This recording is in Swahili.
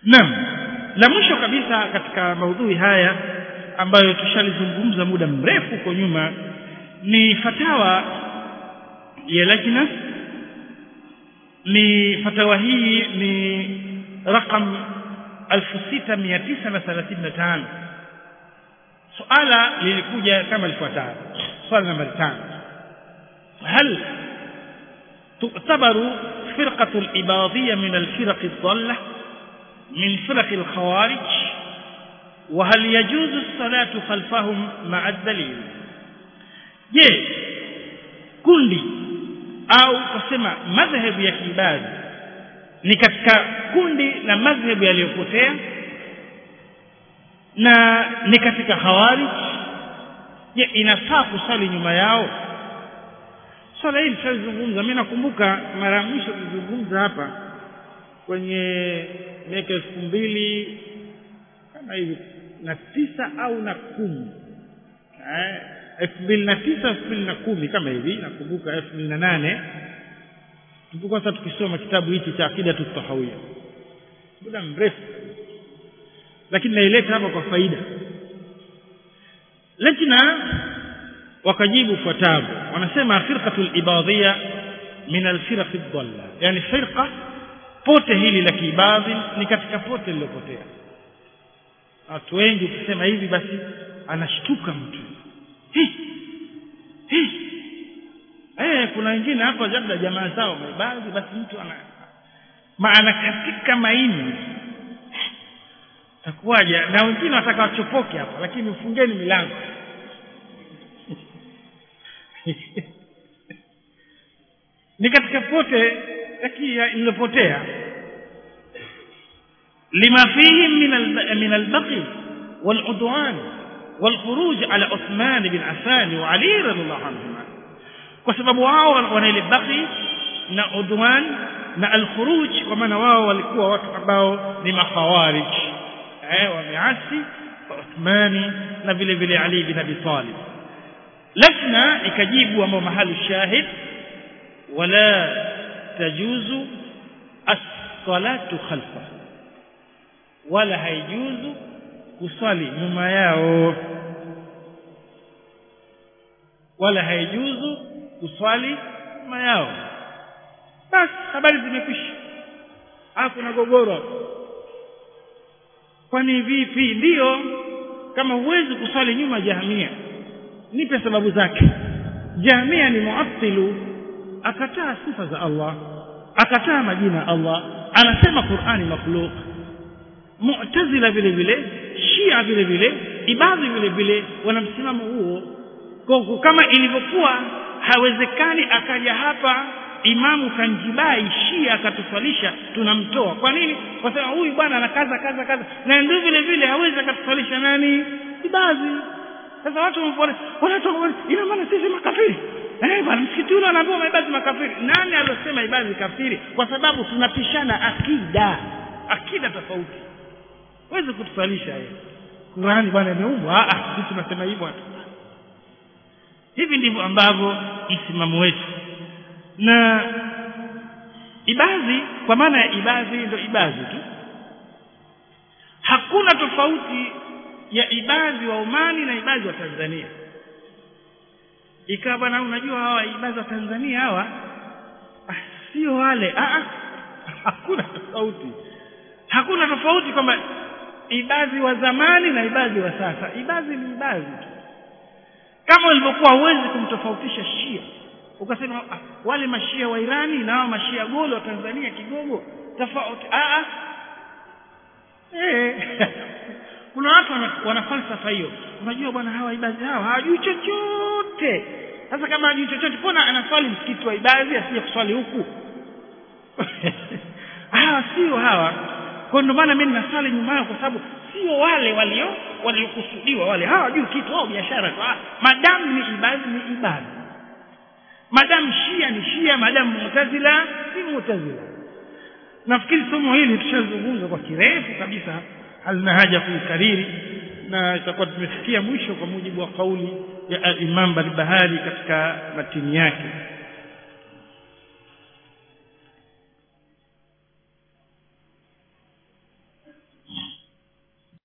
naam la mwisho kabisa katika maudhui haya ambayo tushalizungumza muda mrefu huko nyuma ni fatawa ya lajna ni fatawa hii ni raqam 6935 suala lilikuja kama lifuatavyo swali nambari 5 هل تعتبر فرقة الإباضية من الفرق الضالة من فرق الخوارج وهل يجوز الصلاة خلفهم مع الدليل je kundi au kusema madhhabu ya kiibadi ni katika kundi la madhhabu yaliyopotea na ni katika khawarij je inafaa kusali nyuma yao swala hili tulizungumza mimi nakumbuka mara ya mwisho tulizungumza hapa kwenye miaka elfu mbili kama hivi na tisa au na kumi elfu mbili na tisa elfu mbili na kumi kama hivi nakumbuka elfu mbili na nane tulipokuwa sasa tukisoma kitabu hichi cha akidatu tahawia muda mrefu lakini naileta hapa kwa faida lajna wakajibu fuatavyo wanasema firqatul ibadhiya min alfiraq ad-dalla yani firqa pote hili la kiibadhi ni katika pote lilopotea watu wengi ukisema hivi basi anashtuka mtu hi hi eh kuna wengine hapa labda jamaa zao maibadhi basi mtu ana maana katika maini takuwaje na wengine wataka wachopoke hapa lakini mfungeni milango ni katika pote lililopotea lima fihi min albaqi والعدوان والخروج على عثمان بن عفان وعلي رضي الله عنهما kwa sababu wao wana ile baqi na udwan na alkhuruj kwa maana wao walikuwa watu ambao ni makhawarij eh wameasi Uthmani na vile vile Ali bin Abi Talib lafna ikajibu ambao mahali shahid wala tajuzu as-salatu khalfa wala haijuzu kuswali nyuma yao wala haijuzu kuswali nyuma yao basi habari zimekwisha hakuna gogoro kwani vipi ndiyo kama huwezi kuswali nyuma jahamia nipe sababu zake jahamia ni muattilu akataa sifa za Allah akataa majina ya Allah anasema Qur'ani makhluq mu'tazila vile vile shia vile vile ibadhi vile vile wana msimamo huo kwa kama ilivyokuwa hawezekani akaja hapa imamu kanjibai shia akatuswalisha tunamtoa kwa nini kwa sababu huyu bwana anakaza kaza kaza na ndio vile vile hawezi akatuswalisha nani ibadhi sasa watu wanapoona wanatoka ina maana sisi makafiri eh bwana msikiti ule anaambiwa maibadhi makafiri nani aliyosema ibadhi kafiri kwa sababu tunapishana akida akida tofauti huwezi kutuswalisha yeye Qurani bwana imeumbwa ah sisi tunasema hivyo hivi ndivyo ambavyo msimamo wetu na ibadhi kwa maana ya ibadhi ndio ibadhi tu hakuna tofauti ya ibadhi wa Omani na ibadhi wa Tanzania ikawa bwana unajua hawa ibadhi wa Tanzania hawa ah, sio wale ah, hakuna tofauti hakuna tofauti kwamba ibadhi wa zamani na ibadhi wa sasa ibadhi ni ibadhi tu kama ilivyokuwa huwezi kumtofautisha shia ukasema ah, wale mashia wa Irani na hao mashia golo wa Tanzania kigogo tofauti ah eh kuna watu wana, wana falsafa hiyo unajua bwana hawa ibadhi hawa hawajui chochote sasa kama hajui chochote mbona anaswali msikiti wa ibadhi asije kuswali huku hawa sio hawa kwa ndio maana mimi nasali nyuma yao kwa sababu sio wale walio waliokusudiwa wale hawajui kitu wao biashara tu madamu ni ibadhi ni ibadhi madamu shia ni shia madamu mutazila si mutazila nafikiri somo hili tushazungumza kwa kirefu kabisa halina haja kuikariri na itakuwa tumefikia mwisho kwa mujibu wa kauli ya Imam Barbahari katika matini yake